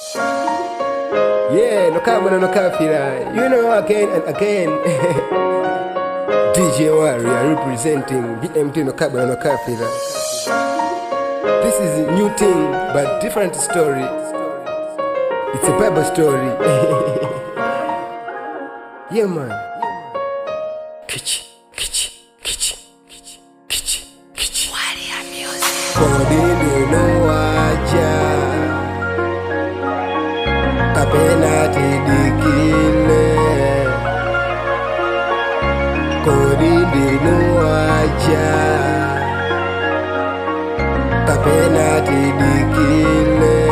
Yeah, no carbon and no kafira. You know again and again. DJ Warrior representing BMT no carbon and no kafira. This is a new thing, but different story. It's a Bible story. yeah, man. Kichi, kichi, kichi, kichi, kichi, kichi. Kodini no wacha kapena tidikile Kodini no wacha kapena tidikile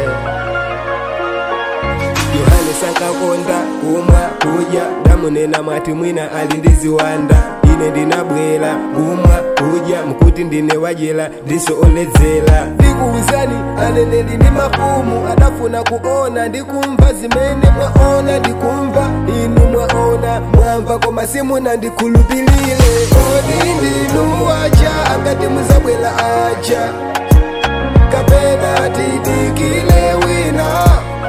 yohane sankakonda kumwa kudya damunena mwati mwina ali ndiziwanda ine ndinabwera kumwa kudya mkuti ndine wajela ndisooledzera ndikuwuzani aneneli ndi mafumu adafuna kuona ndikumva zimene mwaona ndikumva inu mwaona mwamva koma simuna ndikhulupilire kodi ndinu wacha angati muzabwera aja kapena tidikile wina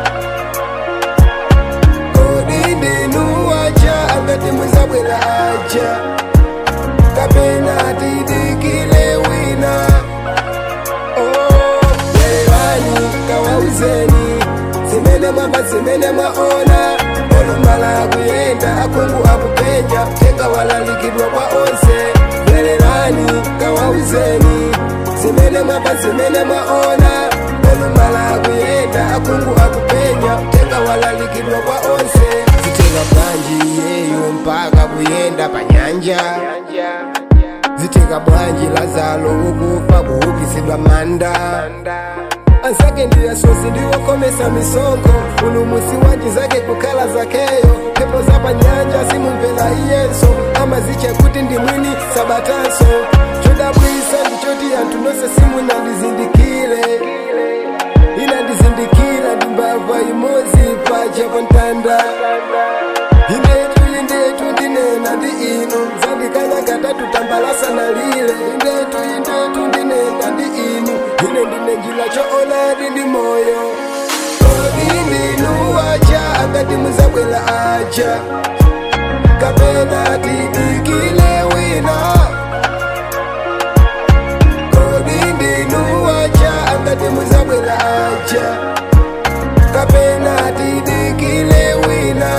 kodi ndinu wacha angati muzabwera aja kapena tidikile wina oh, lelani kawauzeni zimene mwamba zimene mwaona olumala kuyenda akungu akupenya tenga walalikidwa kwa onse lelelani kawauzeni zimene mwamba zimene mwaona olumala kuyenda akungu akupenya tenga walalikidwa kwa onse zitenga bwanji yeyo mpaka kuyenda pa nyanja zitenga bwanji lazalo ukufa kuukisidwa manda ansake ndiyasosi ndiwokomesa misongo ulumusi wanji zake kukhala zakeyo pepo za pa nyanja simumvera iyenso amazicha kuti ndi mwini sabatanso chodabwisa ndichoti anthu nonse simunandizindikire inandizindikira ndi mbava imodzi pacha pa mtanda indetu indetu ndinena ndi inu zandikanya katatu tambalasana lile indetu indetu ndinena ndi inu ine ndine njira choonadi ndi moyo kodi ndinu wacha angati muzabwera aja kapena tidikile wina kodi ndinu wacha angati muzabwera aja kapena tidikile wina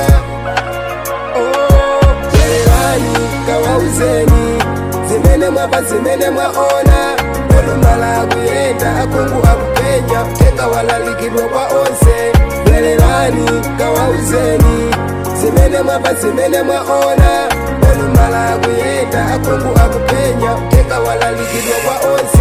oh, lelani kawauzeni zimene mwapa zimene mwaona olumala kuyenda akungu akupenya tenga walalikidwa kwa onse lelelani kawauzeni zimene mwapa zimene mwaona olumala kuyenda akungu akupenya tenga walalikidwa kwa onse